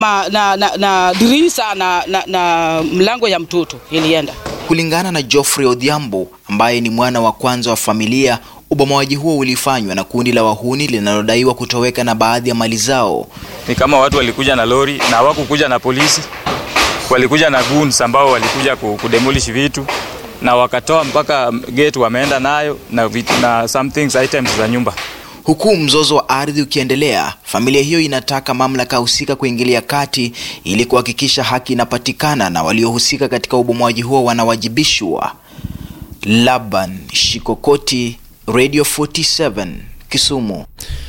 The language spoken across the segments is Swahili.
ma, na, na, na dirisha na, na, na mlango ya mtoto ilienda. Kulingana na Geoffrey Odhiambo ambaye ni mwana wa kwanza wa familia, ubomoaji huo ulifanywa na kundi la wahuni linalodaiwa kutoweka na baadhi ya mali zao. Ni kama watu walikuja na lori na hawakukuja na polisi, walikuja na goons ambao walikuja kudemolish vitu na wakatoa mpaka gate wameenda nayo na, vitu, na some things items za nyumba. Huku mzozo wa ardhi ukiendelea, familia hiyo inataka mamlaka husika kuingilia kati ili kuhakikisha haki inapatikana na waliohusika katika ubomoaji huo wanawajibishwa. Laban Shikokoti, Radio 47, Kisumu.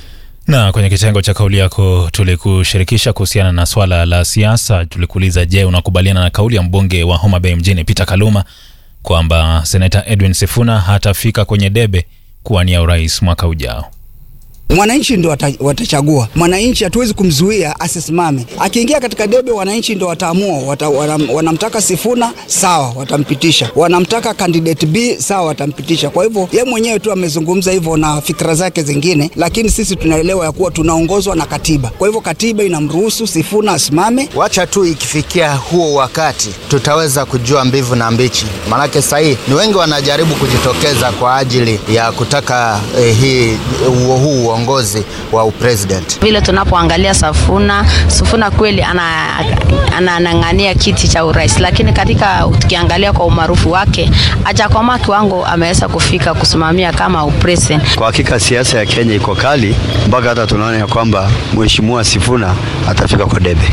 Na kwenye kitengo cha kauli yako tulikushirikisha kuhusiana na swala la siasa. Tulikuuliza, je, unakubaliana na kauli ya mbunge wa Homa Bay mjini Peter Kaluma kwamba seneta Edwin Sifuna hatafika kwenye debe kuwania urais mwaka ujao? Mwananchi ndo watachagua. Mwananchi hatuwezi kumzuia asisimame. Akiingia katika debe, wananchi ndo wataamua. Wata, wanam, wanamtaka Sifuna, sawa, watampitisha. Wanamtaka candidate B, sawa, watampitisha. Kwa hivyo ye mwenyewe tu amezungumza hivyo na fikra zake zingine, lakini sisi tunaelewa ya kuwa tunaongozwa na katiba. Kwa hivyo katiba inamruhusu Sifuna asimame. Wacha tu ikifikia huo wakati tutaweza kujua mbivu na mbichi, maanake sahii ni wengi wanajaribu kujitokeza kwa ajili ya kutaka eh, hii huu uongozi wa upresident. Vile tunapoangalia Safuna, Sifuna kweli anang'ania ana kiti cha urais, lakini katika tukiangalia kwa umaarufu wake hajakomaa kiwango ameweza kufika kusimamia kama upresident. Kwa hakika siasa ya Kenya iko kali mpaka hata tunaona ya kwamba mheshimiwa Sifuna atafika kwa debe.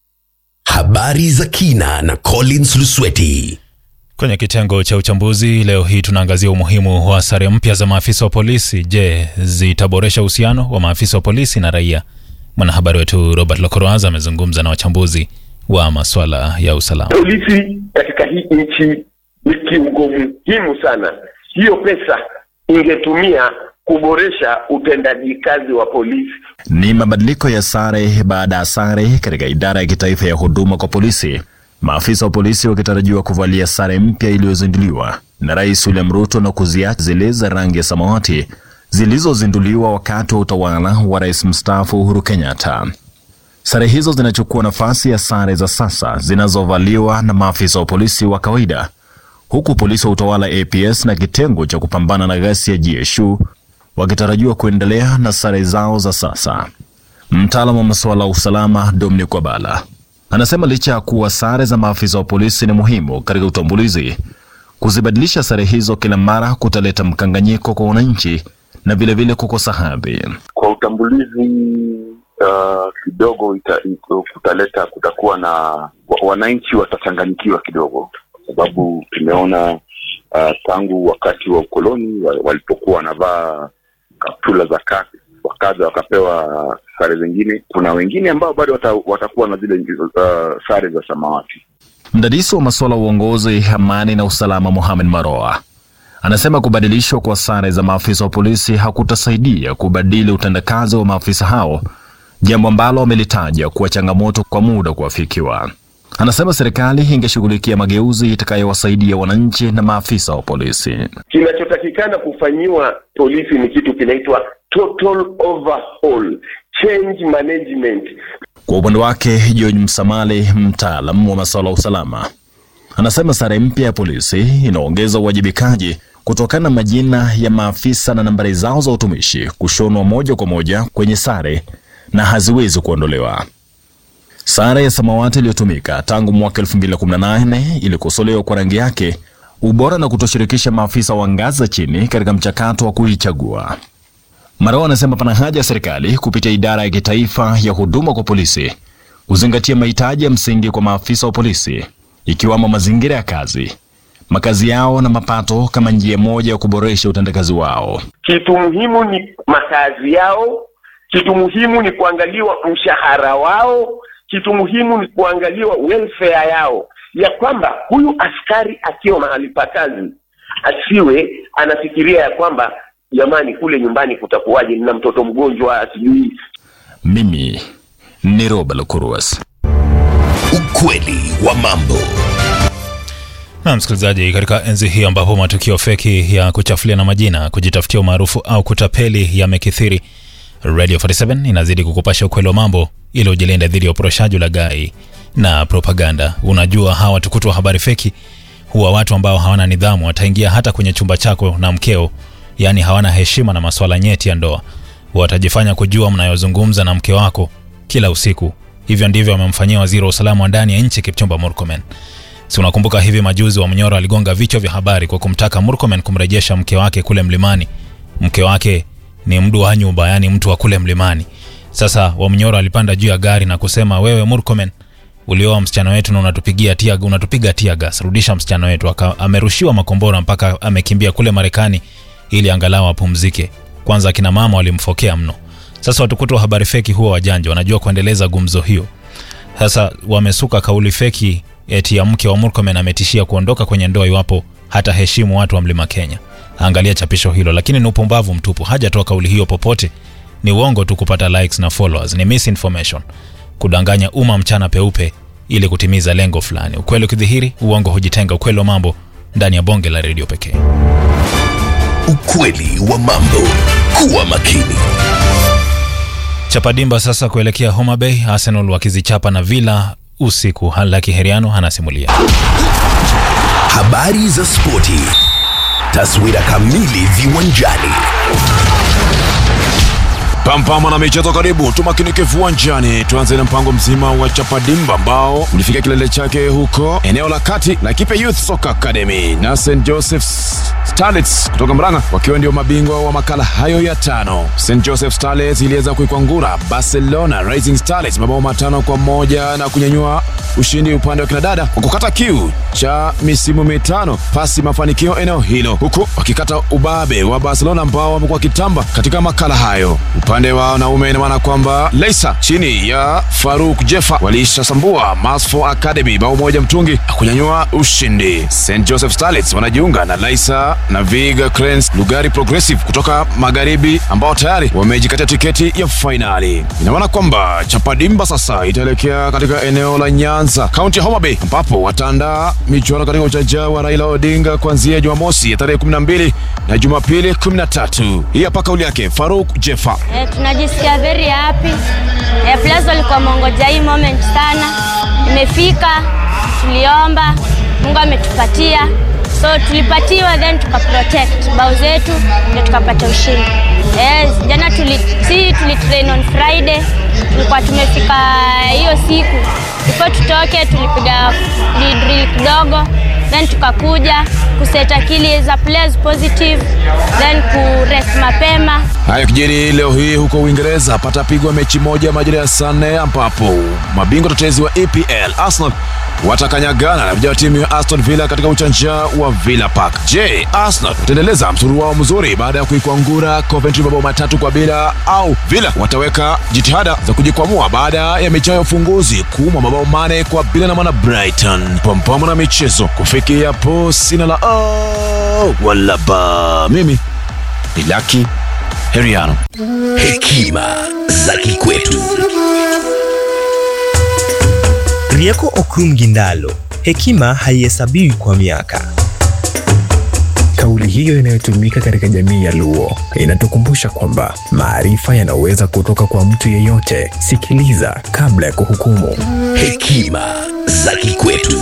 Habari za kina na Collins Lusweti. Kwenye kitengo cha uchambuzi leo hii tunaangazia umuhimu wa sare mpya za maafisa wa polisi. Je, zitaboresha uhusiano wa maafisa wa polisi na raia? Mwanahabari wetu Robert Lokoroaza amezungumza na wachambuzi wa masuala ya usalama. Polisi katika hii nchi ni kiungo muhimu sana. Hiyo pesa ingetumia kuboresha utendaji kazi wa polisi. Ni mabadiliko ya sare baada ya sare katika idara ya kitaifa ya huduma kwa polisi maafisa wa polisi wakitarajiwa kuvalia sare mpya iliyozinduliwa na Rais William Ruto na kuziacha zile za rangi ya samawati zilizozinduliwa wakati wa utawala wa rais mstaafu Uhuru Kenyatta. Sare hizo zinachukua nafasi ya sare za sasa zinazovaliwa na maafisa wa polisi wa kawaida, huku polisi wa utawala APS na kitengo cha kupambana na ghasia GSU wakitarajiwa kuendelea na sare zao za sasa. Mtaalamu wa masuala ya usalama Dominic Wabala anasema licha ya kuwa sare za maafisa wa polisi ni muhimu katika utambulizi, kuzibadilisha sare hizo kila mara kutaleta mkanganyiko kwa wananchi na vilevile kukosa hadhi. Kwa utambulizi uh, kidogo ita, ita, kutaleta kutakuwa na wananchi watachanganyikiwa kidogo, kwa sababu tumeona uh, tangu wakati wa ukoloni walipokuwa wanavaa kaptula za kaki wakaja wakapewa sare zingine. Kuna wengine ambao bado wata, watakuwa na zile uh, sare za samawati. Mdadisi wa masuala ya uongozi, amani na usalama Mohamed Maroa anasema kubadilishwa kwa sare za maafisa wa polisi hakutasaidia kubadili utendakazi wa maafisa hao, jambo ambalo amelitaja kuwa changamoto kwa muda kuafikiwa. Anasema serikali ingeshughulikia mageuzi itakayowasaidia wananchi na maafisa wa polisi. Kinachotakikana kufanyiwa polisi ni kitu kinaitwa total overhaul, change management. Kwa upande wake, George Msamali, mtaalam wa masuala ya usalama, anasema sare mpya ya polisi inaongeza uwajibikaji kutokana na majina ya maafisa na nambari zao za utumishi kushonwa moja kwa moja kwenye sare na haziwezi kuondolewa. Sare ya samawati iliyotumika tangu mwaka 2018 ilikosolewa kwa rangi yake, ubora na kutoshirikisha maafisa wa ngazi za chini katika mchakato wa kuichagua. Marao anasema pana haja ya serikali kupitia idara ya kitaifa ya huduma kwa polisi kuzingatia mahitaji ya msingi kwa maafisa wa polisi ikiwamo mazingira ya kazi, makazi yao na mapato kama njia moja ya kuboresha utendakazi wao. Kitu muhimu ni makazi yao, kitu muhimu ni kuangaliwa mshahara wao, kitu muhimu ni kuangaliwa welfare yao, ya kwamba huyu askari akiwa mahali pa kazi asiwe anafikiria ya kwamba jamani, kule nyumbani kutakuwaje, nina mtoto mgonjwa, sijui. Mimi ni Roba Lukuruas. Ukweli wa mambo. Na msikilizaji, katika enzi hii ambapo matukio feki ya kuchafulia na majina, kujitafutia umaarufu au kutapeli yamekithiri, Radio 47 inazidi kukupasha ukweli wa mambo ili ujilinde dhidi ya uporoshaji, ulaghai na propaganda. Unajua hawa watukutu wa habari feki huwa watu ambao hawana nidhamu, wataingia hata kwenye chumba chako na mkeo, yaani hawana heshima na masuala nyeti ya ndoa. Watajifanya kujua mnayozungumza na mke wako kila usiku. Hivyo ndivyo wamemfanyia waziri wa usalama wa ndani ya nchi Kipchumba Murkomen. Si unakumbuka hivi majuzi wa Mnyoro aligonga vichwa vya habari kwa kumtaka Murkomen kumrejesha mke wake kule mlimani. Mke wake ni mdu wa nyumba, yani mtu wa kule mlimani. Sasa Wamnyoro alipanda juu ya gari na kusema, wewe Murkomen ulioa msichana wetu na unatupigia tia, unatupiga tia gas, rudisha msichana wetu. Aka, amerushiwa makombora mpaka amekimbia kule Marekani ili angalau apumzike. Kwanza akina mama walimfokea mno. Sasa watukutu wa habari feki huwa wajanja, wanajua kuendeleza gumzo hiyo. Sasa wamesuka kauli feki eti ya mke wa Murkomen ametishia kuondoka kwenye ndoa iwapo hata heshimu watu wa mlima Kenya. Angalia chapisho hilo, lakini ni upumbavu mtupu. Hajatoa kauli hiyo popote, ni uongo tu kupata likes na followers, ni misinformation, kudanganya umma mchana peupe ili kutimiza lengo fulani. Ukweli ukidhihiri, uongo hujitenga. Ukweli wa mambo ndani ya bonge la redio pekee. Ukweli wa mambo. Kuwa makini. Chapadimba sasa kuelekea Homa Bay, Arsenal wakizichapa na Villa usiku. Halaki Heriano anasimulia. Habari za spoti. Taswira kamili viwanjani. Pampama na michezo karibu, tumakinike viwanjani. Tuanze na mpango mzima wa Chapadimba ambao ulifika kilele chake huko eneo la kati la Kipe Youth Soccer Academy na St Joseph's Starlets kutoka Mrang'a wakiwa ndio mabingwa wa makala hayo ya tano. St Joseph Starlets iliweza kuikwangura Barcelona Rising Starlets mabao matano kwa moja na kunyanyua ushindi upande wa kinadada kwa kukata kiu cha misimu mitano pasi mafanikio eneo hilo, huku wakikata ubabe wa Barcelona ambao wamekuwa kitamba katika makala hayo. Upande wa wanaume ina maana kwamba Leisa chini ya Faruk Jefa walishasambua Masfo Academy bao moja mtungi kunyanyua ushindi. St Joseph Starlets wanajiunga na Leisa na Viga Cranes Lugari Progressive kutoka magharibi ambao tayari wamejikatia tiketi ya fainali. Ina maana kwamba Chapadimba sasa itaelekea katika eneo la Nyanza, kaunti ya Homa Bay, ambapo wataandaa michuano katika uwanja wa Raila Odinga kuanzia Jumamosi ya tarehe 12 na Jumapili 13. Hii hapa kauli yake Faruk Jefa. Eh, tunajisikia very happy. Eh, players walikuwa mongoja hii moment sana. Imefika, tuliomba, Mungu ametupatia. So tulipatiwa then tukaprotect bao zetu ndio tukapata ushindi. Eh, jana tuli si tulitrain on Friday. Tulikuwa tumefika hiyo siku. Before tutoke tulipiga drill kidogo then tukakuja kuset akili za players positive then kurest mapema Haya kijiri leo hii huko Uingereza patapigwa mechi moja majira ya saa nne ambapo mabingwa tetezi wa EPL Arsenal watakanyagana na vijana wa timu ya Aston Villa katika uwanja wa Villa Park. Je, Arsenal wataendeleza msururu wao mzuri baada ya kuikwangura Coventry mabao matatu kwa bila, au Villa wataweka jitihada za kujikwamua baada ya mechi yao ya ufunguzi kuumwa mabao mane kwa bila na mwana Brighton? Pampamo na michezo kufikia hapo, sina la oh, wala ba. Mimi ni Lucky Heriano. Hekima za kikwetu. Rieko Okum Gindalo, hekima haihesabiwi kwa miaka. Kauli hiyo inayotumika katika jamii ya Luo inatukumbusha kwamba maarifa yanaweza kutoka kwa mtu yeyote. Sikiliza kabla ya kuhukumu. Hekima za kikwetu.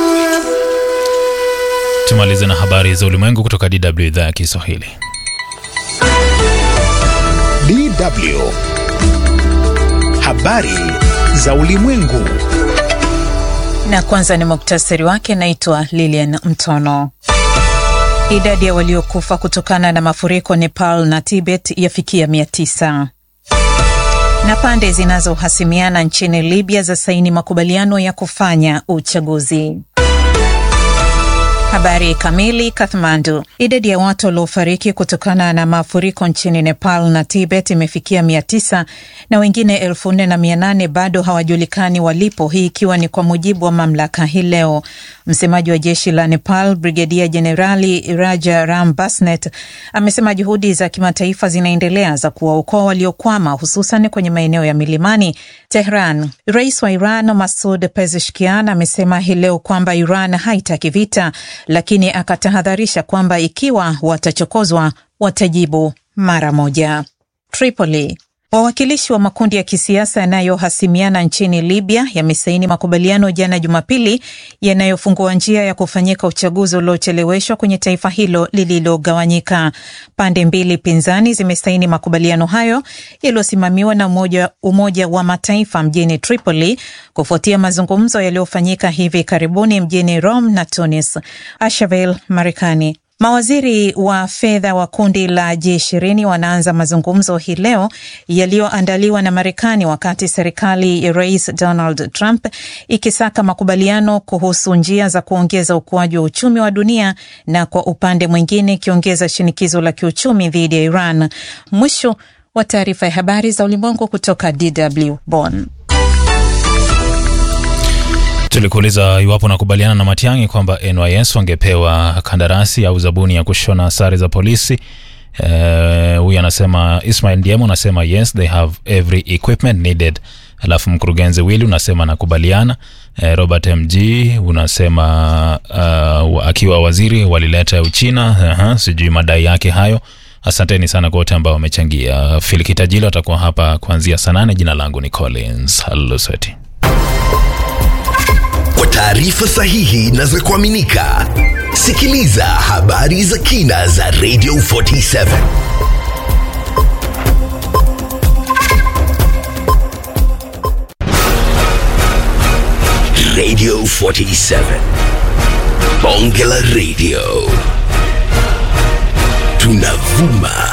Tumalize na habari za ulimwengu kutoka DW idhaa ya Kiswahili. DW. Habari za ulimwengu. Na kwanza ni muktasari wake. Naitwa Lilian Mtono. Idadi ya waliokufa kutokana na mafuriko Nepal na Tibet yafikia mia tisa na pande zinazohasimiana nchini Libya za saini makubaliano ya kufanya uchaguzi. Habari kamili. Kathmandu. Idadi ya watu waliofariki kutokana na mafuriko nchini Nepal na Tibet imefikia mia tisa na wengine elfu nne na mia nane bado hawajulikani walipo, hii ikiwa ni kwa mujibu wa mamlaka hii leo. Msemaji wa jeshi la Nepal, Brigedia Jenerali Raja Ram Basnet, amesema juhudi za kimataifa zinaendelea za kuwaokoa waliokwama, hususan kwenye maeneo ya milimani. Tehran. Rais wa Iran Masud Pezeshkian amesema hii leo kwamba Iran haitaki vita lakini akatahadharisha kwamba ikiwa watachokozwa watajibu mara moja. Tripoli. Wawakilishi wa makundi ya kisiasa yanayohasimiana nchini Libya yamesaini makubaliano jana Jumapili yanayofungua njia ya kufanyika uchaguzi uliocheleweshwa kwenye taifa hilo lililogawanyika. Pande mbili pinzani zimesaini makubaliano hayo yaliyosimamiwa na umoja, Umoja wa Mataifa mjini Tripoli kufuatia mazungumzo yaliyofanyika hivi karibuni mjini Rome na Tunis. Ashaville, Marekani. Mawaziri wa fedha wa kundi la G20 wanaanza mazungumzo hii leo yaliyoandaliwa na Marekani wakati serikali ya Rais Donald Trump ikisaka makubaliano kuhusu njia za kuongeza ukuaji wa uchumi wa dunia na kwa upande mwingine ikiongeza shinikizo la kiuchumi dhidi ya Iran. Mwisho wa taarifa ya habari za ulimwengu kutoka DW Bonn. Tulikuuliza iwapo nakubaliana na Matiang'i kwamba NYS wangepewa kandarasi au zabuni ya kushona sare za polisi. Huyu uh, anasema Ismail Diemo anasema yes they have every equipment needed. Alafu mkurugenzi Willy unasema nakubaliana. Uh, Robert MG unasema uh, akiwa waziri walileta Uchina. Uh-huh, sijui madai yake hayo. Asanteni sana kwa wote ambao wamechangia. Filikitajilo atakuwa hapa kuanzia saa nane. Jina langu ni Collins Alusweti. Kwa taarifa sahihi na za kuaminika, sikiliza habari za kina za Radio 47 Radio 47 Bonge la Radio, tunavuma